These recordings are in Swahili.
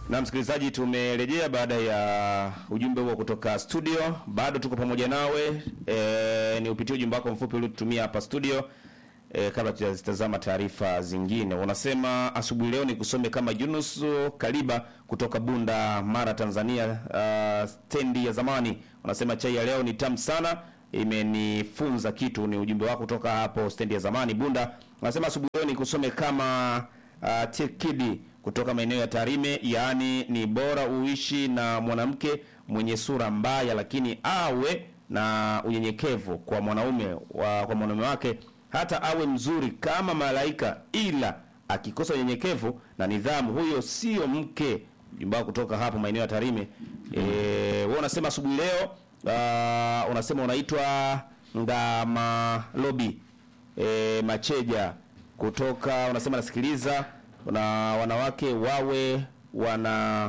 Na msikilizaji, tumerejea baada ya ujumbe huo kutoka studio. Bado tuko pamoja nawe e, ni upitie ujumbe wako mfupi uliotutumia hapa studio e, kabla tujazitazama taarifa zingine. Unasema asubuhi leo ni kusome kama Yunus Kaliba kutoka Bunda Mara, Tanzania, uh, stendi ya zamani. Unasema chai ya leo ni tamu sana, imenifunza kitu. Ni ujumbe wako kutoka hapo stendi ya zamani Bunda. Unasema asubuhi leo ni kusome kama uh, Tekidi kutoka maeneo ya Tarime, yaani ni bora uishi na mwanamke mwenye sura mbaya, lakini awe na unyenyekevu kwa mwanaume wa, kwa mwanaume wake, hata awe mzuri kama malaika, ila akikosa unyenyekevu na nidhamu, huyo sio mke. Jumba kutoka hapo maeneo ya Tarime. Eh, wewe unasema asubuhi leo uh, unasema unaitwa Ngama Lobi e, Macheja kutoka unasema nasikiliza na wanawake wawe wana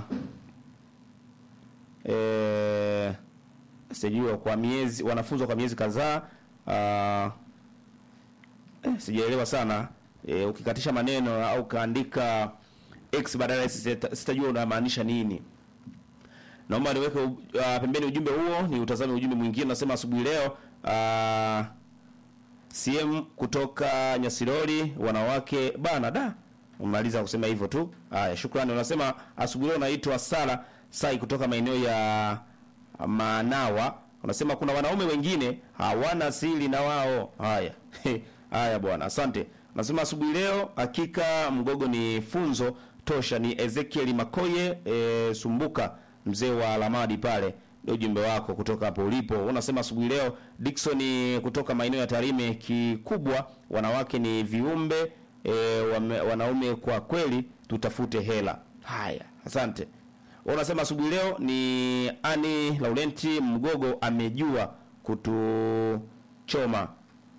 e, sijui kwa miezi wanafunzwa kwa miezi kadhaa ah, eh, sijaelewa sana e, ukikatisha maneno au kaandika x badala ya sita- sitajua unamaanisha nini naomba niweke uh, pembeni ujumbe huo ni utazame ujumbe mwingine unasema asubuhi leo uh, CM kutoka Nyasirori wanawake bana da umaliza kusema hivyo tu haya shukrani unasema asubuhi leo naitwa Sara Sai kutoka maeneo ya Manawa unasema kuna wanaume wengine hawana siri na wao haya haya bwana asante unasema asubuhi leo hakika mgogo ni funzo tosha ni Ezekiel Makoye e, Sumbuka mzee wa Lamadi pale ndio ujumbe wako kutoka hapo ulipo. Unasema asubuhi leo Dickson kutoka maeneo ya Tarime, kikubwa wanawake ni viumbe e, wame, wanaume kwa kweli tutafute hela. Haya, asante. Unasema asubuhi leo ni Ani Laurenti Mgogo amejua kutuchoma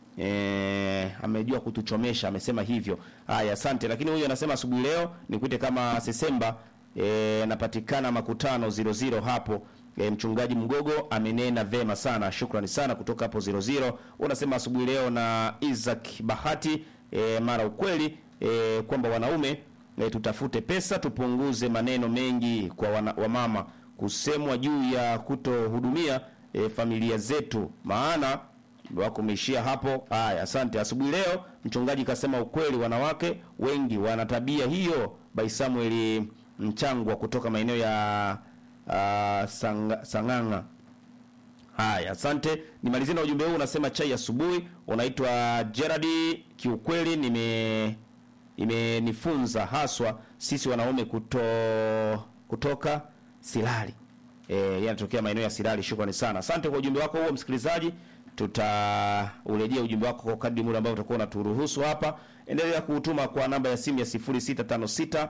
E, amejua kutuchomesha amesema hivyo. Haya, asante. Lakini huyu anasema asubuhi leo nikuite kama Sesemba e, napatikana makutano 00 hapo. E, mchungaji Mgogo amenena vema sana, shukrani sana kutoka hapo 00. Unasema asubuhi leo na Isaac Bahati e, mara ukweli e, kwamba wanaume e, tutafute pesa tupunguze maneno mengi kwa wana, wamama kusemwa juu ya kutohudumia e, familia zetu maana wako umeishia hapo. Haya, asante. Asubuhi leo mchungaji kasema ukweli, wanawake wengi wana tabia hiyo. By Samuel Mchangwa kutoka maeneo ya uh, sang, Sang'anga. Haya, asante. Nimalizie na ujumbe huu unasema chai asubuhi. Unaitwa Gerard, kiukweli nime imenifunza haswa sisi wanaume kuto kutoka Silali. Eh, yeye anatokea maeneo ya Silali. Shukrani sana. Asante kwa ujumbe wako huo msikilizaji. Tutaurejea ujumbe wako kwa kadri muda ambao utakuwa unaturuhusu hapa. Endelea kuutuma kwa namba ya simu ya 0656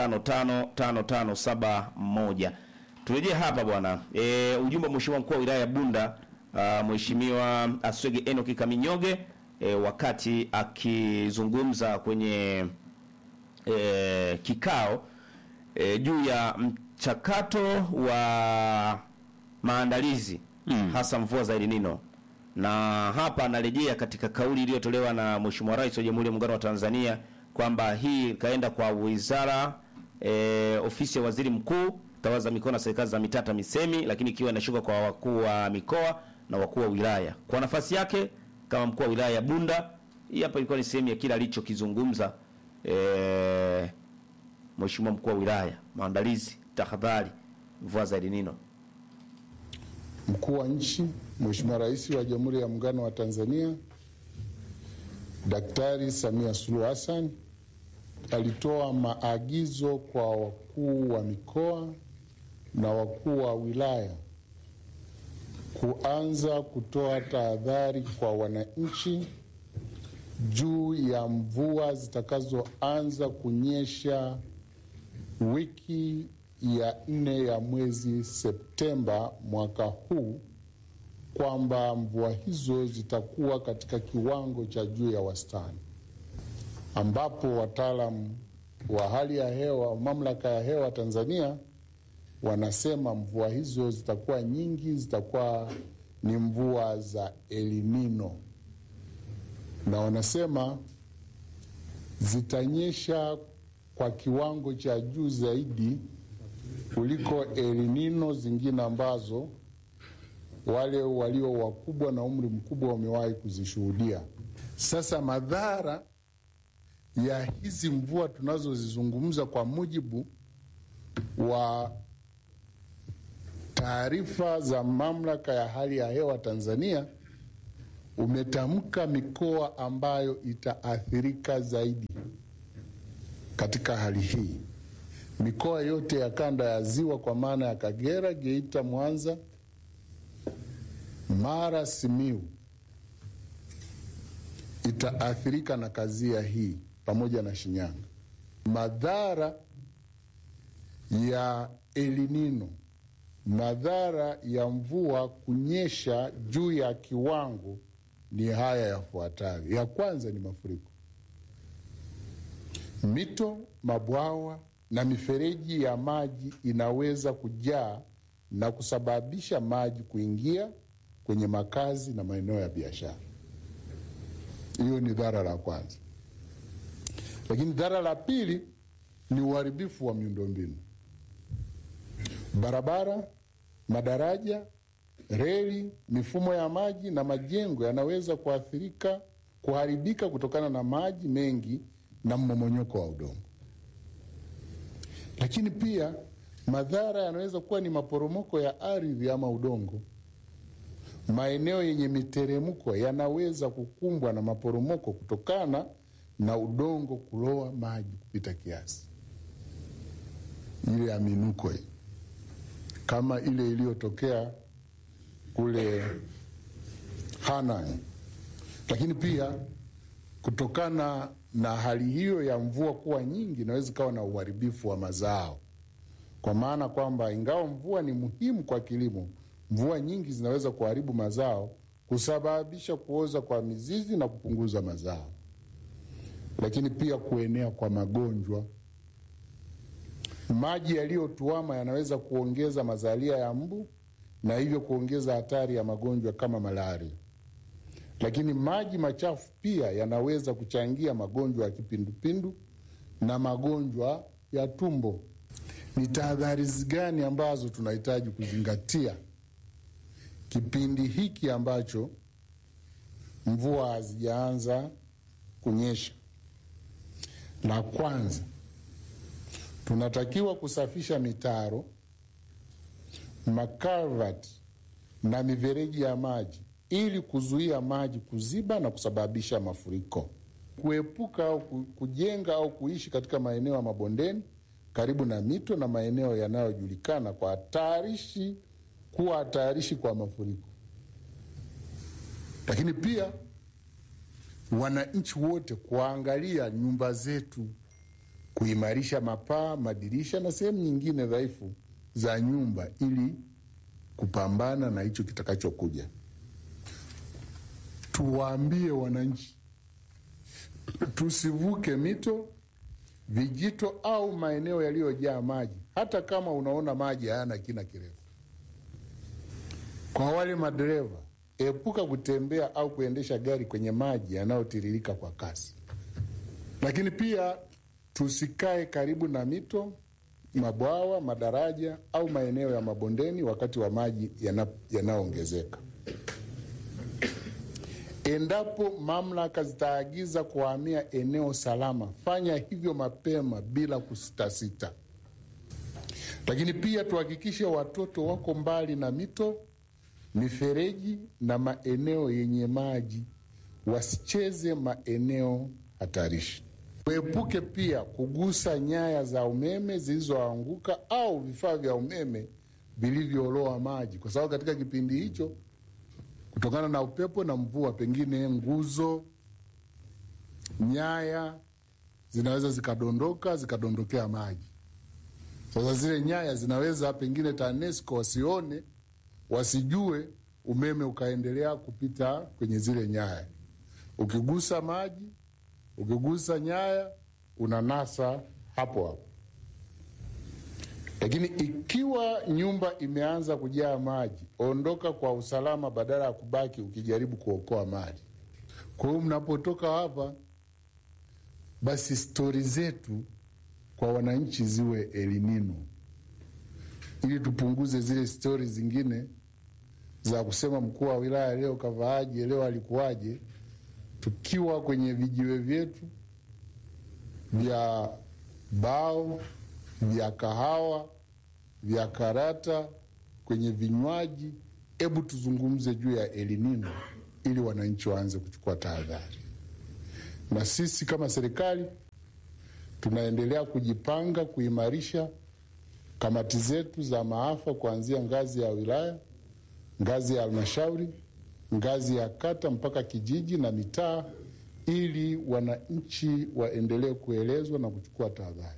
555571. Turejee hapa bwana. E, ujumbe wa Mheshimiwa mkuu wa wilaya ya Bunda uh, Mheshimiwa Aswege Enoki Kaminyoge e, wakati akizungumza kwenye e, kikao e, juu ya mchakato wa maandalizi mm. hasa mvua za El Nino na hapa anarejea katika kauli iliyotolewa na Mheshimiwa Rais wa Jamhuri ya Muungano wa Tanzania kwamba hii ikaenda kwa wizara e, ofisi ya waziri mkuu tawala za mikoa na serikali za mitaa TAMISEMI, lakini ikiwa inashuka kwa wakuu wa mikoa na wakuu wa wilaya. Kwa nafasi yake kama mkuu wa wilaya ya Bunda, hii hapa ilikuwa ni sehemu ya kile alichokizungumza e, Mheshimiwa mkuu wa wilaya, maandalizi, tahadhari, mvua za El Nino. Mkuu wa nchi Mheshimiwa Rais wa Jamhuri ya Muungano wa Tanzania Daktari Samia Suluhu Hassan alitoa maagizo kwa wakuu wa mikoa na wakuu wa wilaya kuanza kutoa tahadhari kwa wananchi juu ya mvua zitakazoanza kunyesha wiki ya nne ya mwezi Septemba mwaka huu kwamba mvua hizo zitakuwa katika kiwango cha juu ya wastani, ambapo wataalamu wa hali ya hewa, mamlaka ya hewa Tanzania, wanasema mvua hizo zitakuwa nyingi, zitakuwa ni mvua za El Nino, na wanasema zitanyesha kwa kiwango cha juu zaidi kuliko elinino zingine ambazo wale walio wakubwa na umri mkubwa wamewahi kuzishuhudia. Sasa madhara ya hizi mvua tunazozizungumza kwa mujibu wa taarifa za mamlaka ya hali ya hewa Tanzania umetamka mikoa ambayo itaathirika zaidi katika hali hii. Mikoa yote ya kanda ya ziwa kwa maana ya Kagera, Geita, Mwanza, Mara, Simiu itaathirika na kazia hii pamoja na Shinyanga. Madhara ya elinino, madhara ya mvua kunyesha juu ya kiwango ni haya yafuatayo. Ya kwanza ni mafuriko. Mito, mabwawa na mifereji ya maji inaweza kujaa na kusababisha maji kuingia kwenye makazi na maeneo ya biashara. Hiyo ni dhara la kwanza, lakini dhara la pili ni uharibifu wa miundombinu, barabara, madaraja, reli, mifumo ya maji na majengo yanaweza kuathirika, kuharibika kutokana na maji mengi na mmomonyoko wa udongo. Lakini pia madhara yanaweza kuwa ni maporomoko ya ardhi ama udongo. Maeneo yenye miteremko yanaweza kukumbwa na maporomoko kutokana na udongo kuloa maji kupita kiasi, ile ya minuko hii, kama ile iliyotokea kule Hanang. Lakini pia kutokana na hali hiyo ya mvua kuwa nyingi, inaweza ikawa na uharibifu wa mazao, kwa maana kwamba ingawa mvua ni muhimu kwa kilimo, mvua nyingi zinaweza kuharibu mazao, kusababisha kuoza kwa mizizi na kupunguza mazao, lakini pia kuenea kwa magonjwa. Maji yaliyotuama yanaweza kuongeza mazalia ya mbu na hivyo kuongeza hatari ya magonjwa kama malaria. Lakini maji machafu pia yanaweza kuchangia magonjwa ya kipindupindu na magonjwa ya tumbo. Ni tahadhari gani ambazo tunahitaji kuzingatia kipindi hiki ambacho mvua hazijaanza kunyesha? La kwanza, tunatakiwa kusafisha mitaro, makalvati na mifereji ya maji ili kuzuia maji kuziba na kusababisha mafuriko. Kuepuka au kujenga au kuishi katika maeneo ya mabondeni karibu na mito na maeneo yanayojulikana kwa hatarishi kuwa hatarishi kwa mafuriko. Lakini pia wananchi wote kuangalia nyumba zetu, kuimarisha mapaa, madirisha na sehemu nyingine dhaifu za nyumba ili kupambana na hicho kitakachokuja. Tuwaambie wananchi tusivuke mito, vijito au maeneo yaliyojaa maji, hata kama unaona maji hayana kina kirefu. Kwa wale madereva, epuka kutembea au kuendesha gari kwenye maji yanayotiririka kwa kasi. Lakini pia tusikae karibu na mito, mabwawa, madaraja au maeneo ya mabondeni wakati wa maji yanayoongezeka. Endapo mamlaka zitaagiza kuhamia eneo salama, fanya hivyo mapema bila kusitasita. Lakini pia tuhakikishe watoto wako mbali na mito, mifereji na maeneo yenye maji, wasicheze maeneo hatarishi. Tuepuke pia kugusa nyaya za umeme zilizoanguka au vifaa vya umeme vilivyoloa maji, kwa sababu katika kipindi hicho kutokana na upepo na mvua, pengine nguzo, nyaya zinaweza zikadondoka zikadondokea maji. Sasa zile nyaya zinaweza pengine TANESCO wasione, wasijue, umeme ukaendelea kupita kwenye zile nyaya. Ukigusa maji, ukigusa nyaya, unanasa hapo hapo. Lakini ikiwa nyumba imeanza kujaa maji, ondoka kwa usalama badala ya kubaki ukijaribu kuokoa mali. Kwa hiyo mnapotoka hapa, basi stori zetu kwa wananchi ziwe elinino, ili tupunguze zile stori zingine za kusema mkuu wa wilaya leo kavaaje, leo alikuwaje, tukiwa kwenye vijiwe vyetu vya bao, vya kahawa, vya karata, kwenye vinywaji. Hebu tuzungumze juu ya elinino ili wananchi waanze kuchukua tahadhari, na sisi kama serikali tunaendelea kujipanga kuimarisha kamati zetu za maafa kuanzia ngazi ya wilaya, ngazi ya halmashauri, ngazi ya kata mpaka kijiji na mitaa, ili wananchi waendelee kuelezwa na kuchukua tahadhari.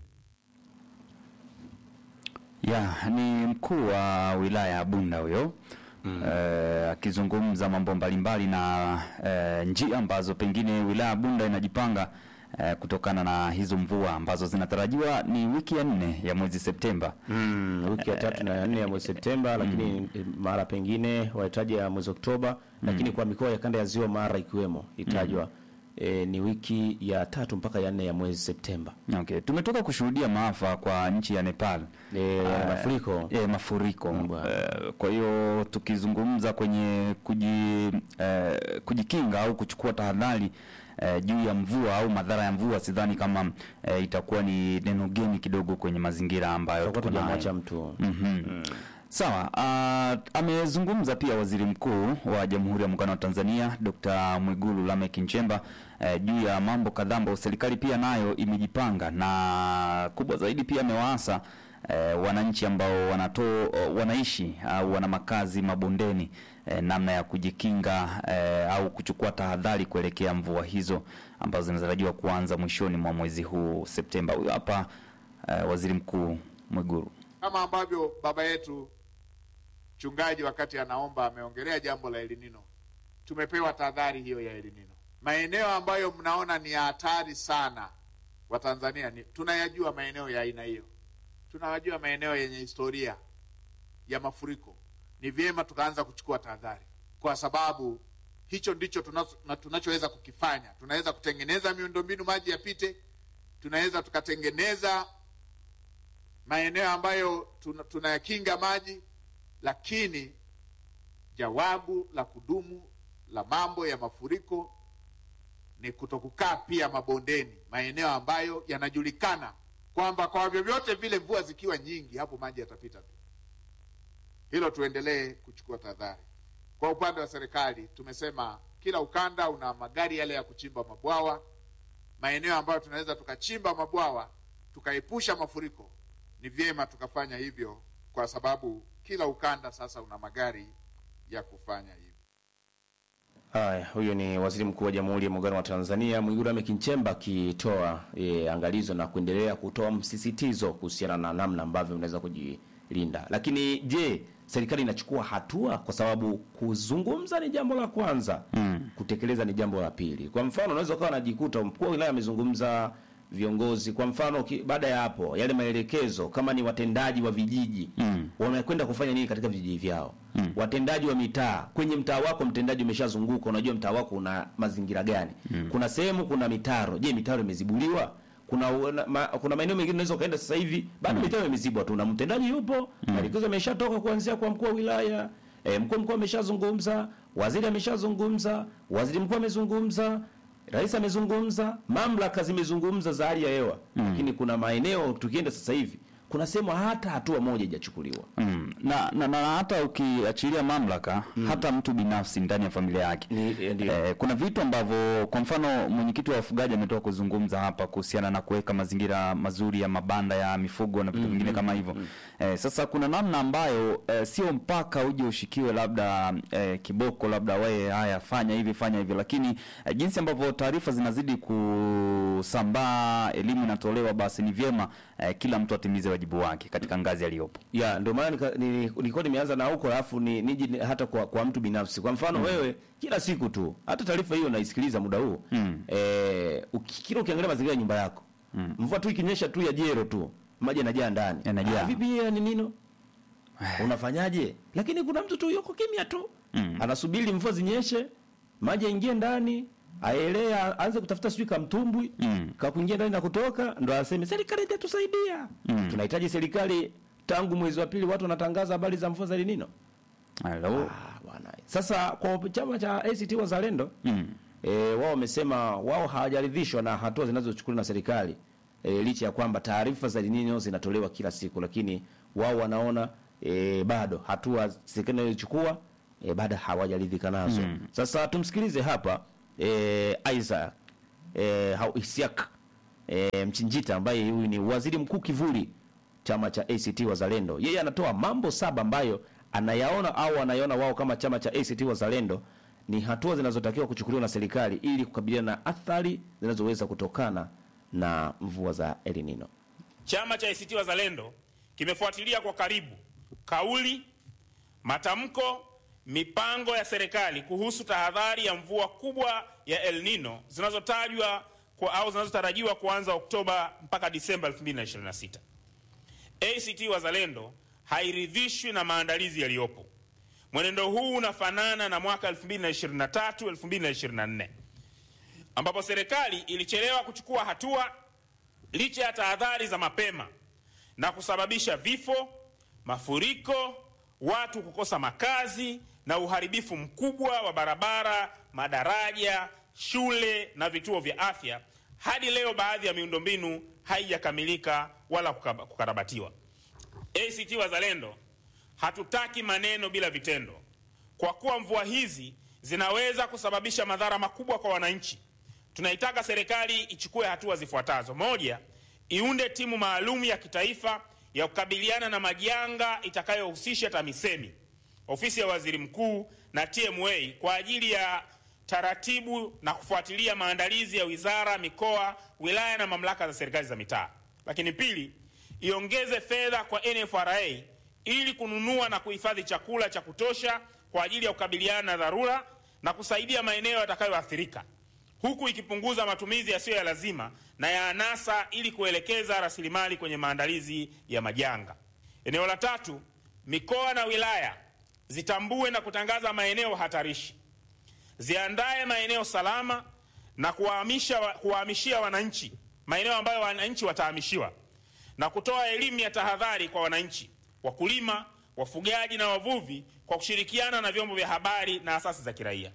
Ya, ni mkuu wa wilaya ya Bunda huyo eh, akizungumza mambo mbalimbali na eh, njia ambazo pengine wilaya ya Bunda inajipanga eh, kutokana na hizo mvua ambazo zinatarajiwa ni wiki ya nne ya mwezi Septemba. Mm, wiki ya tatu na ya nne ya mwezi Septemba, lakini eh, mara pengine wahitaji ya mwezi Oktoba, lakini kwa mikoa ya kanda ya ziwa Mara ikiwemo itajwa eh, ni wiki ya tatu mpaka ya nne ya mwezi Septemba. Okay, tumetoka kushuhudia maafa kwa nchi ya Nepal. Eh, Ah, mafuriko. eh, mafuriko. bwana. Eh, kwa hiyo tukizungumza kwenye kuji, eh, kujikinga au kuchukua tahadhari eh, juu ya mvua au madhara ya mvua, sidhani kama eh, itakuwa ni neno geni kidogo kwenye mazingira ambayo Tutakuwa tuko nayo. tujamwacha mtu Mhm. Sawa. Uh, amezungumza pia waziri mkuu wa Jamhuri ya Muungano wa Tanzania Dr. Mwigulu Lameck Nchemba eh, juu ya mambo kadhaa ambayo serikali pia nayo imejipanga na kubwa zaidi pia amewaasa eh, wananchi ambao wanato, wanaishi au wana makazi mabondeni eh, namna ya kujikinga eh, au kuchukua tahadhari kuelekea mvua hizo ambazo zinatarajiwa kuanza mwishoni mwa mwezi huu Septemba. Huyo hapa eh, waziri mkuu Mwigulu. kama ambavyo baba yetu mchungaji wakati anaomba ameongelea jambo la elinino. Tumepewa tahadhari hiyo ya elinino. Maeneo ambayo mnaona ni ya hatari sana Watanzania ni tunayajua maeneo ya aina hiyo, tunayajua maeneo yenye historia ya mafuriko. Ni vyema tukaanza kuchukua tahadhari, kwa sababu hicho ndicho tunacho- na tunachoweza kukifanya. Tunaweza kutengeneza miundombinu maji yapite, tunaweza tukatengeneza maeneo ambayo tuna- tunayakinga maji, lakini jawabu la kudumu la mambo ya mafuriko ni kutokukaa pia mabondeni, maeneo ambayo yanajulikana kwamba kwa vyovyote vile mvua zikiwa nyingi, hapo maji yatapita tu. Hilo tuendelee kuchukua tahadhari. Kwa upande wa serikali, tumesema kila ukanda una magari yale ya kuchimba mabwawa, maeneo ambayo tunaweza tukachimba mabwawa tukaepusha mafuriko ni vyema tukafanya hivyo, kwa sababu kila ukanda sasa una magari ya kufanya hivyo. Haya, huyo ni waziri mkuu wa Jamhuri ya Muungano wa Tanzania Mwigulu Lameck Nchemba akitoa e, angalizo na kuendelea kutoa msisitizo kuhusiana na namna ambavyo unaweza kujilinda. Lakini je, serikali inachukua hatua? Kwa sababu kuzungumza ni jambo la kwanza mm. kutekeleza ni jambo la pili. Kwa mfano, unaweza ukawa unajikuta mkuu wa wilaya amezungumza viongozi kwa mfano ki- baada ya hapo yale maelekezo kama ni watendaji wa vijiji mm. wamekwenda kufanya nini katika vijiji vyao mm. watendaji wa mitaa kwenye mtaa wako mtendaji umeshazunguka unajua mtaa wako una mazingira gani mm. kuna sehemu kuna mitaro je mitaro imezibuliwa kuna una- ma, kuna maeneo mengine unaweza ukaenda sasa hivi bado mitaro imezibwa tu na mtendaji yupo maelekezo yameshatoka kuanzia kwa mkuu wa wilaya e, mkuu wa mkoa ameshazungumza waziri ameshazungumza waziri mkuu amezungumza Rais amezungumza, mamlaka zimezungumza za hali ya hewa mm. lakini kuna maeneo tukienda sasa hivi kuna sehemu hata hatua moja haijachukuliwa. Mm. Na, na, na hata ukiachilia mamlaka hata mtu binafsi ndani ya familia yake Ni- eh, ndio. eh, kuna vitu ambavyo kwa mfano mwenyekiti wa wafugaji ametoka kuzungumza hapa kuhusiana na kuweka mazingira mazuri ya mabanda ya mifugo na vitu vingine kama hivyo eh, sasa kuna namna ambayo eh, sio mpaka uje ushikiwe labda eh, kiboko labda wewe haya fanya hivi fanya hivi lakini eh, jinsi ambavyo taarifa zinazidi kusambaa elimu inatolewa basi ni vyema eh, kila mtu atimize wajibu wake katika ngazi aliyopo ya ndio maana nika- ni- nilikuwa nimeanza na huko alafu ni, niji ni- hata kwa, kwa mtu binafsi kwa mfano wewe kila siku tu hata taarifa hiyo naisikiliza muda huu mm. eh, uki, kila ukiangalia mazingira ya nyumba yako mm. mvua tu ikinyesha tu ya jero tu maji yanajaa ndani Yanajaa. Ah, vipi ya ni nino unafanyaje lakini kuna mtu tu yuko kimya tu mm. anasubiri mvua zinyeshe maji yaingie ndani aelee aanze kutafuta sijui kamtumbwi mm. kakuingia ndani na kutoka ndo aseme serikali itatusaidia mm. tunahitaji serikali tangu mwezi wa pili watu wanatangaza habari za mvua za El Nino. Hello. Ah, bwana. Sasa kwa chama cha ACT Wazalendo Mm. e, wao wamesema wao hawajaridhishwa na hatua zinazochukuliwa na serikali e, licha ya kwamba taarifa za El Nino zinatolewa kila siku, lakini wao wanaona e, bado hatua serikali inayochukua e, bado hawajaridhika nazo. Sasa tumsikilize hapa e, Isaac e, hau Isiak e, Mchinjita ambaye huyu ni waziri mkuu kivuli chama cha ACT Wazalendo. Yeye anatoa mambo saba ambayo anayaona au anayaona wao kama chama cha ACT Wazalendo ni hatua zinazotakiwa kuchukuliwa na serikali ili kukabiliana na athari zinazoweza kutokana na mvua za El Nino. Chama cha ACT Wazalendo kimefuatilia kwa karibu kauli, matamko, mipango ya serikali kuhusu tahadhari ya mvua kubwa ya El Nino zinazotajwa kwa au zinazotarajiwa kuanza Oktoba mpaka Disemba 2026. ACT Wazalendo hairidhishwi na maandalizi yaliyopo. Mwenendo huu unafanana na mwaka 2023 2024 ambapo serikali ilichelewa kuchukua hatua licha ya tahadhari za mapema na kusababisha vifo, mafuriko, watu kukosa makazi na uharibifu mkubwa wa barabara, madaraja, shule na vituo vya afya. Hadi leo baadhi ya miundombinu haijakamilika wala kukaba- kukarabatiwa. ACT Wazalendo hatutaki maneno bila vitendo, kwa kuwa mvua hizi zinaweza kusababisha madhara makubwa kwa wananchi. Tunaitaka serikali ichukue hatua zifuatazo: moja, iunde timu maalum ya kitaifa ya kukabiliana na majanga itakayohusisha TAMISEMI, ofisi ya waziri mkuu na TMA kwa ajili ya taratibu na kufuatilia maandalizi ya wizara, mikoa, wilaya na mamlaka za serikali za mitaa. Lakini pili, iongeze fedha kwa NFRA ili kununua na kuhifadhi chakula cha kutosha kwa ajili ya kukabiliana na dharura na kusaidia maeneo yatakayoathirika huku ikipunguza matumizi yasiyo ya lazima na ya anasa ili kuelekeza rasilimali kwenye maandalizi ya majanga. Eneo la tatu, mikoa na wilaya zitambue na kutangaza maeneo hatarishi, ziandae maeneo salama na kuwahamisha kuwahamishia wananchi maeneo ambayo wananchi watahamishiwa na kutoa elimu ya tahadhari kwa wananchi, wakulima, wafugaji na wavuvi kwa kushirikiana na vyombo vya habari na asasi za kiraia.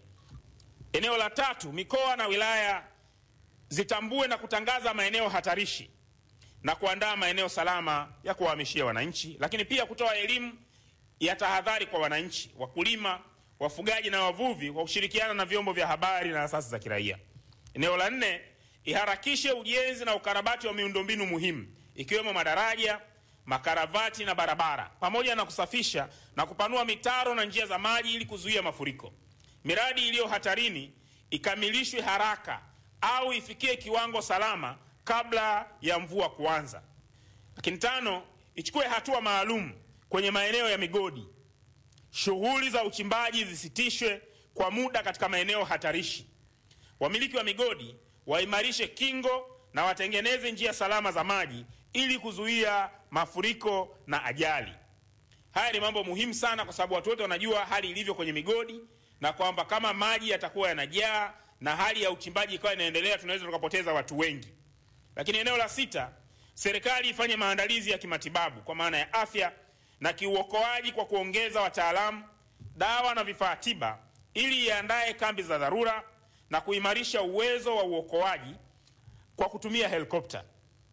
Eneo la tatu, mikoa na wilaya zitambue na kutangaza maeneo hatarishi na kuandaa maeneo salama ya kuwahamishia wananchi, lakini pia kutoa elimu ya tahadhari kwa wananchi, wakulima, wafugaji na wavuvi kwa kushirikiana na vyombo vya habari na asasi za kiraia. Eneo la nne, iharakishe ujenzi na ukarabati wa miundombinu muhimu ikiwemo madaraja, makaravati na barabara, pamoja na kusafisha na kupanua mitaro na njia za maji ili kuzuia mafuriko. Miradi iliyo hatarini ikamilishwe haraka au ifikie kiwango salama kabla ya mvua kuanza. Lakini tano, ichukue hatua maalum kwenye maeneo ya migodi. Shughuli za uchimbaji zisitishwe kwa muda katika maeneo hatarishi. Wamiliki wa migodi waimarishe kingo na watengeneze njia salama za maji ili kuzuia mafuriko na ajali. Haya ni mambo muhimu sana, kwa sababu watu wote wanajua hali ilivyo kwenye migodi na kwamba kama maji yatakuwa yanajaa na hali ya uchimbaji ikawa inaendelea, tunaweza tukapoteza watu wengi. Lakini eneo la sita, serikali ifanye maandalizi ya kimatibabu kwa maana ya afya na kiuokoaji kwa kuongeza wataalamu, dawa na vifaa tiba, ili iandae kambi za dharura na kuimarisha uwezo wa uokoaji kwa kutumia helikopta,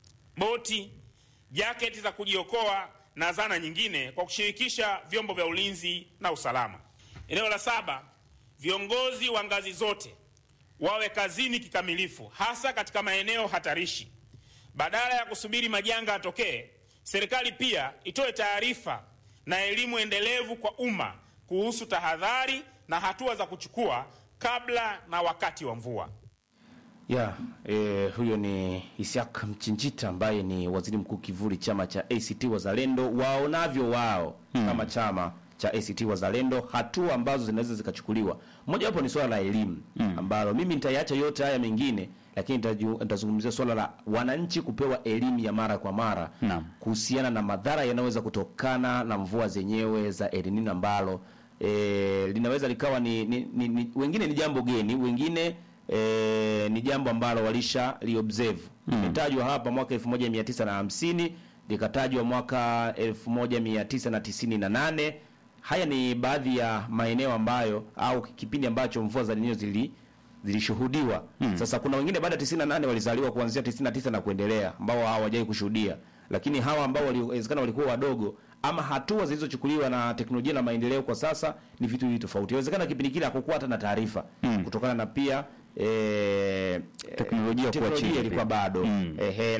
boti, jaketi za kujiokoa na zana nyingine kwa kushirikisha vyombo vya ulinzi na usalama. Eneo la saba, viongozi wa ngazi zote wawe kazini kikamilifu, hasa katika maeneo hatarishi. Badala ya kusubiri majanga yatokee, serikali pia itoe taarifa na elimu endelevu kwa umma kuhusu tahadhari na hatua za kuchukua kabla na wakati wa mvua. ya eh, huyo ni Isiak Mchinjita ambaye ni waziri mkuu kivuli chama cha ACT Wazalendo, waonavyo wao kama chama cha ACT Wazalendo, hatua ambazo zinaweza zikachukuliwa. Moja wapo ni swala la elimu ambalo mimi nitaiacha yote haya mengine, lakini nitaju- nitazungumzia swala la wananchi kupewa elimu ya mara kwa mara Naam. kuhusiana na madhara yanayoweza kutokana na mvua zenyewe za El Nino ambalo e, linaweza likawa ni, ni, ni, ni wengine ni jambo geni, wengine e, ni jambo ambalo walisha liobserve. Imetajwa hapa mwaka 1950 likatajwa mwaka 1998. Haya ni baadhi ya maeneo ambayo au kipindi ambacho mvua za Nino zili zilishuhudiwa. Sasa kuna wengine baada ya 98 walizaliwa kuanzia 99 na kuendelea ambao hawajai kushuhudia, lakini hawa ambao waliwezekana walikuwa wadogo ama hatua zilizochukuliwa na teknolojia na maendeleo kwa sasa ni vitu hivi tofauti. Inawezekana kipindi kile hakukuwa hata na taarifa kutokana na pia eh, Teknolojia kuwa chini teknolojia ilikuwa pia. bado Mm. ehe,